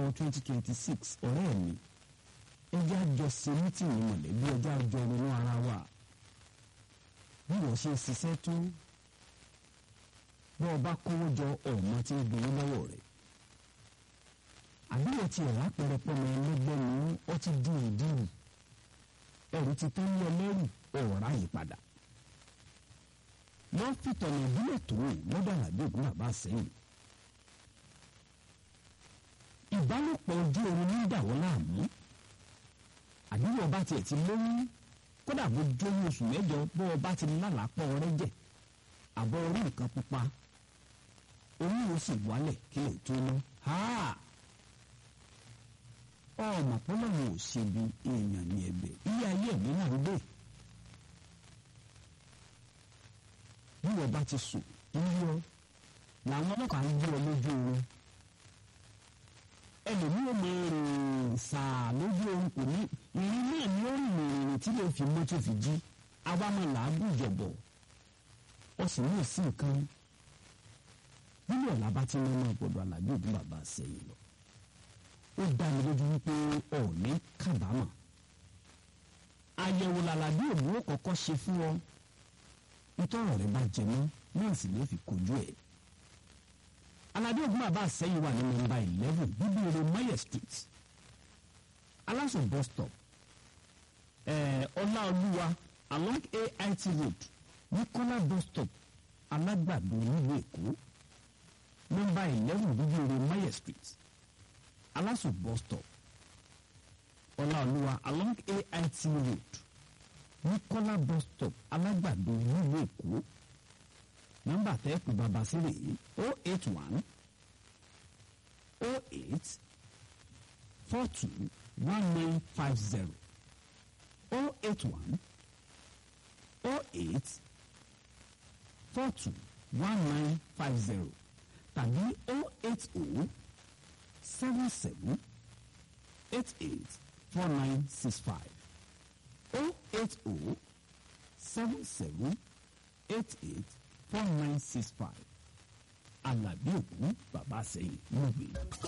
twenty twenty six ọ̀rẹ́ mi ẹjẹ́ àjọ ṣe mítìnì mọ̀lẹ́bí ẹjẹ́ àjọ ronú ara wa bí wọ́n ṣe ṣiṣẹ́ tó bọ́ ọ bá kówó jọ ọ̀mọ tí ń gbowó lọ́wọ́ rẹ̀ àbí ọtí ẹ̀rá pẹrẹpẹrẹ ẹlẹgbẹ́ ni ó ti di ìdíwù ẹ̀rù ti tán ní ẹlẹ́rù ọ̀rá yìí padà wọ́n fìtọ̀nà ìbílẹ̀ tó lọ́dọ̀ àlàbí ògùn bàbá sẹ́yìn ìbálòpọ̀ ojú oorun ní ìdàwọ́ láàmú àdúgbò ọba tiẹ̀ ti lóyún kódà bó jóyún oṣù mẹ́jọ bó ọba ti lálàpọ̀ rẹ́jẹ̀ àbọ̀ orí nǹkan pupa oyún ó sì wálẹ̀ kí lè tó ná ọmọ pọlọ́run ò ṣe bí èèyàn ní ẹ̀bẹ̀ ilé ayé ẹ̀mí náà ń gbé bí wọ́n bá ti sùn yíyọ làwọn ọlọ́pàá ń gbé ọ lójú oorun ẹlòmíì ò mọ rìn sàá lójú oorun kò ní ìrìn náà ni ó rìn rìn tí lè fi mọ́tò fi jí awámọ̀ làágùn jọ̀bọ̀ ó sì ní ìsìn nǹkan nínú ọ̀la bá ti ní ọmọ ọ̀gbọ̀dọ̀ àlàbí òbí bàbá sẹ́yìn lọ ó dá mi lójú wípé ọ̀ọ́ni kábàámọ̀ àyẹ̀wò làlàbí òbí ó kọ́kọ́ ṣe fún ọ nítorí rẹ bá jẹ mọ́ náà sì lè fi kojú ẹ̀ alábí ògùn bàbá àsẹ́yìn wà ní nọ́mbà eleven bíbí eré mayer street aláṣọ bus stop ọláolúwa along ait road ní kọ́lá bus stop alágbàdo nílùú èkó nọ́mbà eleven bíbí eré mayer street aláṣọ bus stop ọláolúwa along ait road ní kọ́lá bus stop alágbàdo nílùú èkó nọ́mbà tẹ́ẹ̀kù bàbá sílẹ̀ yìí o eight one o eight four two one nine five zero o eight one o eight four two one nine five zero tàbí o eight o seven seven eight eight four nine six five o eight o seven seven eight eight four nine six five alábí òkú bàbá sẹ́yìn ló gbé.